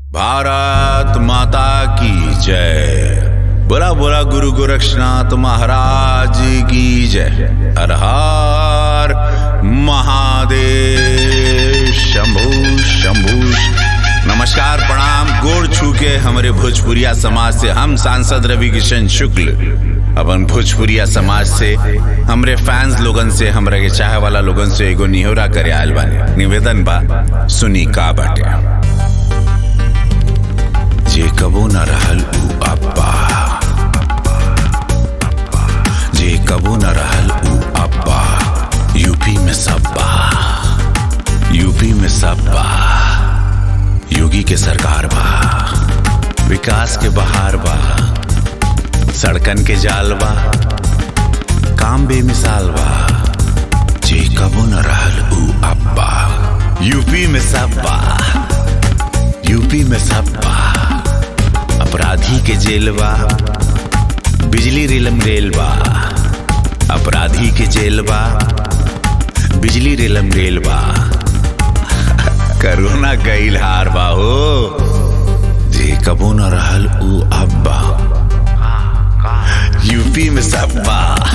भारत माता की जय बोला बोला गुरु गोरक्षनाथ महाराज की जय हर हर महादेव शंभु शंभु नमस्कार प्रणाम गोड़ छू के हमारे भोजपुरिया समाज से हम सांसद रवि किशन शुक्ल अपन भोजपुरिया समाज से हमरे फैंस लोगन से हमरा के चाहे वाला लोगन से एगो निहोरा करे आयल बानी निवेदन बा सुनी का बाटे जे कबो न रहल उ अब्बा जे कबो न रहल उ अब्बा यूपी में सब्बा यूपी में सब्बा योगी के सरकार बा विकास के बहार बा सड़कन के जाल बा काम बेमिसाल बा जे कबो न रहल उ अब्बा यूपी में सब्बा यूपी में सब्बा अपराधी के जेल बा बिजली रेलम रेल बा अपराधी के जेल बा बिजली रेलम रेल बा करोना गईल हार बा हो जे कबो न रहल उ अब्बा यूपी में सब्बा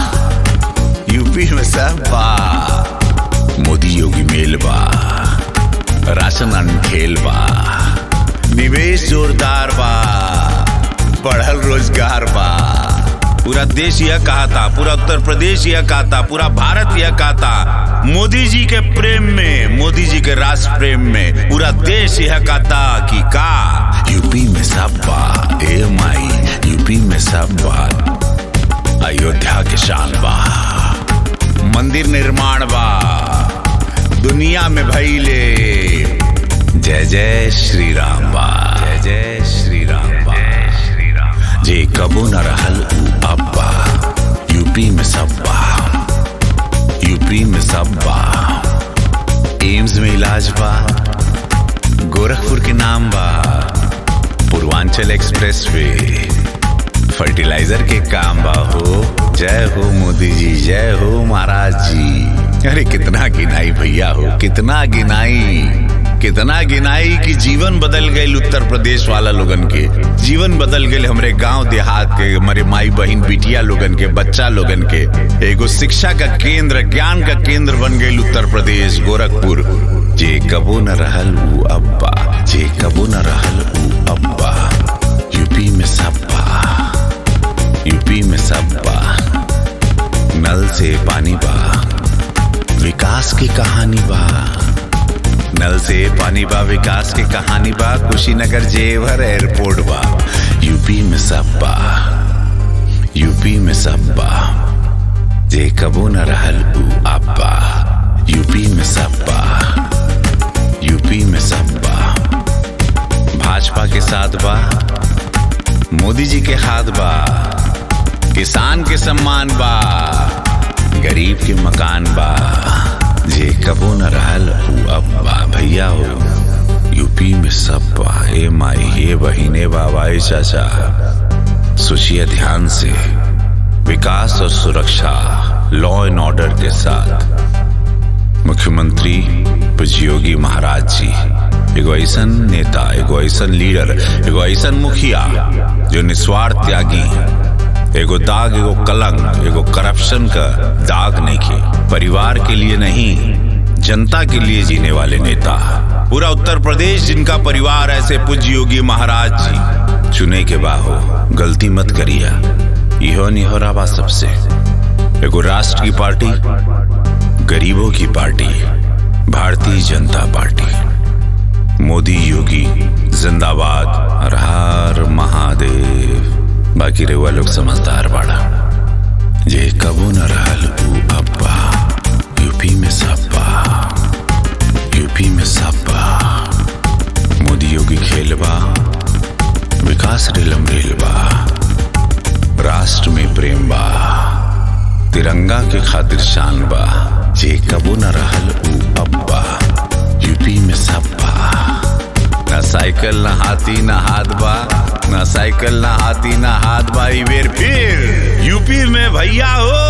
यूपी में सब्बा मोदी योगी मेल बा राशन अनखेल बा निवेश जोरदार बा बढ़ल रोजगार बा पूरा देश यह कहा था पूरा उत्तर प्रदेश यह कहा था पूरा भारत यह कहा था मोदी जी के प्रेम में मोदी जी के राष्ट्र प्रेम में पूरा देश यह कहा था कि का यूपी में सब बा ए माई यूपी में सब बा अयोध्या के शान बा मंदिर निर्माण बा दुनिया में भैले जय जय श्री राम बा जय जय श्री राम बा श्री राम जे कबो न रहल उ अब्बा यूपी में सब्बा यूपी में सब्बा एम्स में इलाज बा गोरखपुर के नाम बा पूर्वांचल एक्सप्रेस वे फर्टिलाइजर के काम बा हो जय हो मोदी जी जय हो महाराज जी अरे कितना गिनाई भैया हो कितना गिनाई कितना गिनाई कि जीवन बदल गए उत्तर प्रदेश वाला लोगन के जीवन बदल गए हमरे गांव देहात के हमारे माई बहन बिटिया लोगन के बच्चा लोगन के एगो शिक्षा का केंद्र ज्ञान का केंद्र बन गए उत्तर प्रदेश गोरखपुर जे कबो न रहल उ अब्बा जे कबो न रहल उ अब्बा यूपी में सब्बा यूपी में सब्बा नल से पानी बा विकास की कहानी बा नल से पानी बा विकास की कहानी बा कुशीनगर जेवर एयरपोर्ट बा यूपी में सब बा यूपी में सब बा जे कबो न रहल उ अब्बा यूपी में सब बा यूपी में सब बा भाजपा के साथ बा मोदी जी के हाथ बा किसान के सम्मान बा गरीब के मकान बा जे कबो न रहल उ अब्बा भैया हो यूपी में सब बा ए माई हे बहिने बाबा ए चाचा सोचिए ध्यान से विकास और सुरक्षा लॉ एंड ऑर्डर के साथ मुख्यमंत्री योगी महाराज जी एगो ऐसन नेता एगो ऐसन लीडर एगो ऐसन मुखिया जो निस्वार्थ त्यागी एगो दाग एगो कलंक एगो करप्शन का दाग नहीं की परिवार के लिए नहीं जनता के लिए जीने वाले नेता पूरा उत्तर प्रदेश जिनका परिवार ऐसे पूज्य योगी महाराज जी चुने के बाहो गलती मत करिया इहो निहोरा बा सबसे एगो राष्ट्र की पार्टी गरीबों की पार्टी भारतीय जनता पार्टी मोदी योगी जिंदाबाद हर हर महादेव बाकी रेवा लोग समझदार बाड़ा जे कबो न रहल उ अब्बा यूपी में सब्बा यूपी में सब्बा मोदी योगी खेलबा विकास रेलम रेलबा राष्ट्र में प्रेम बा तिरंगा के खातिर शान बा जे कबो न रहल उ अब्बा यूपी में सब्बा न साइकिल न हाथी न हाथ बा न साइकिल न हाथी न हाथ बा ई बेर फिर यूपी में भैया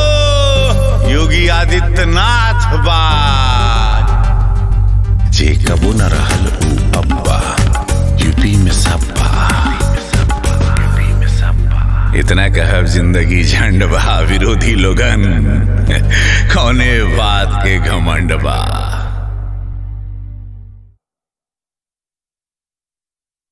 हो योगी आदित्यनाथ बा जे कबो न रहल उ अब्बा यूपी में इतना कहब जिंदगी झंड बा विरोधी लोगन कौने बात के घमंड बा